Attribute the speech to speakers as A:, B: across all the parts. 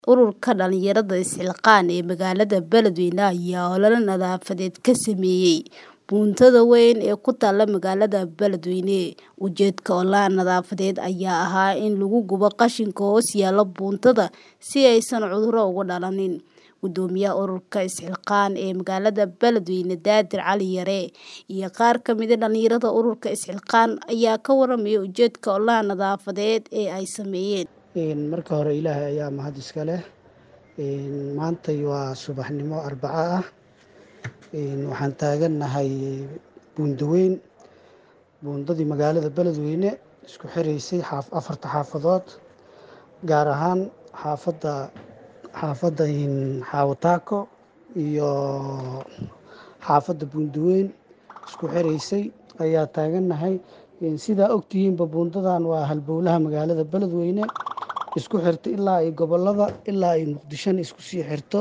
A: Ururka dhalinyarada Isxilqaan ee magaalada Beledweyne ayaa olole nadaafadeed ka sameeyay buundada weyn ee ku taalla magaalada Beledweyne. Ujeedka ololaha nadaafadeed ayaa ahaa in lagu gubo qashinka hoos yaalla buundada si aysan cudurro uga dhalanin. Guddoomiyaha ururka Isxilqaan ee magaalada Beledweyne Daadir Cali Yare iyo qaar ka mid ah dhalinyarada ururka Isxilqaan ayaa ka warramay ujeedka ololaha nadaafadeed ee ay sameeyeen.
B: marka hore ilaahay ayaa mahad iska leh maantay waa subaxnimo arbaco ah waxaan taagannahay buundo weyn buundadii magaalada beledweyne isku xiraysay afarta xaafadood gaar ahaan xaafadda xaafadda xaawataako iyo xaafadda buundo weyn isku xiraysay ayaa taagannahay sidaa ogtihiinba buundadan waa halbowlaha magaalada beledweyne isku xirta ilaa ay gobolada ilaa ay muqdishona isku sii xirto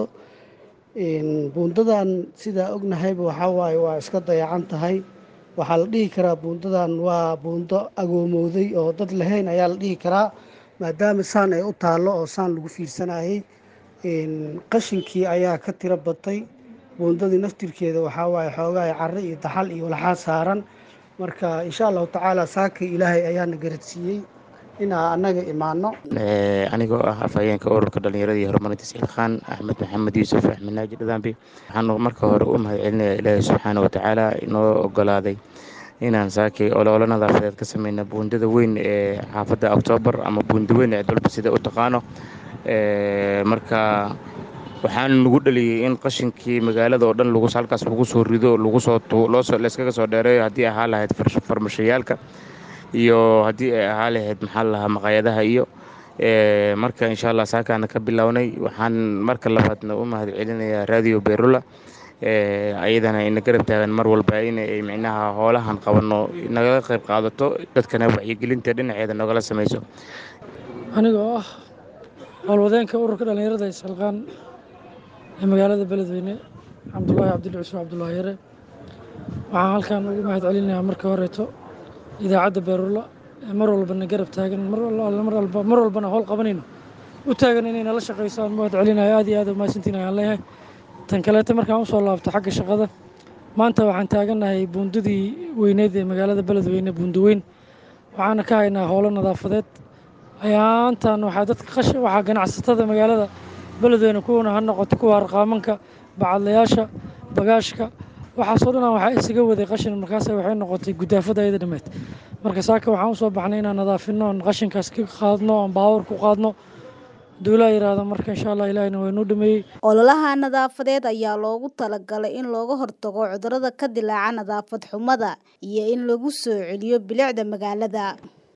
B: buundadan sidaa ognahayba waxaa waaye waa iska dayacan tahay waxaa la dhihi karaa buundadan waa buundo agoomowday oo dad lahayn ayaa la dhihi karaa maadaama saan ay u taallo oo saan lagu fiirsanayay qashinkii ayaa ka tiro batay buundadii naftirkeeda waxaa waaye xoogaa carre iyo daxal iyo walxaa saaran marka insha allahu tacaala saakay ilaahay ayaana garadsiiyey inaa annaga imaano
C: anigoo ah afhayeenka ururka dhalinyarada iyo horumarinta isxilqaan axmed maxamed yuusuf axmed naaji dhadaambi waxaanu marka hore u mahad celinaya ilaahay subxaana watacaala inoo ogolaaday inaan saakay ololo nadaafadeed ka sameyna buundada weyn ee xaafadda oktoobar ama buunda weyn ee dalba sida u taqaano marka waxaan nagu dhaliyey in qashinkii magaalada oo dhan halkaas lagu soo rido lagusoolayskaga soo dheereeyo haddii ahaa lahayd farmashayaalka iyo haddii ay ahaa lahayd maxaa lahaa maqaayadaha iyo marka insha allah saakaana ka bilownay waxaan marka labaadna u mahad celinayaa radio berula ayadana ina garab taagan mar walba inay micnaha hoolahan qabanno nagala qayb qaadato dadkana wacyigelinta dhinaceeda nogala samayso
D: anigoo ah howlwadeenka ururka dhalinyarada isxilqaan ee magaalada beledweyne cabdulaahi cabdilli cusuf cabdulaahi yare waxaan halkan ugu mahad celinayaa marka horeeto idaacadda beerula ee mar walbana garab taagan mar walbana howl qabanayno u taagan inay nala shaqayso aan mahad celinayo aad iyo aad umahadsantiin ayaan leeyahay tan kaleeta markaan usoo laabto xagga shaqada maanta waxaan taagannahay buundadii weyneed ee magaalada beledweyne buundo weyn waxaana ka haynaa howlo nadaafadeed ayaantan waxaa dadka waxaa ganacsatada magaalada beledweyne kuwana ha noqoto kuwa arqaamanka bacadlayaasha bagaashka waxaasoo dhan waxaa isaga waday qashin markaas waxay noqotay gudaafada ayada dhameed marka saaka waxaan usoo baxnay inaan nadaafino oon qashinkaas ka qaadno oon baawar ku qaadno duulaa yiraahdo marka insha allah ilaahina waa inuu dhameeyey
A: ololaha nadaafadeed ayaa loogu talagalay in looga hortago cudurrada ka dilaaca nadaafad xumada iyo in lagu soo celiyo bilicda magaalada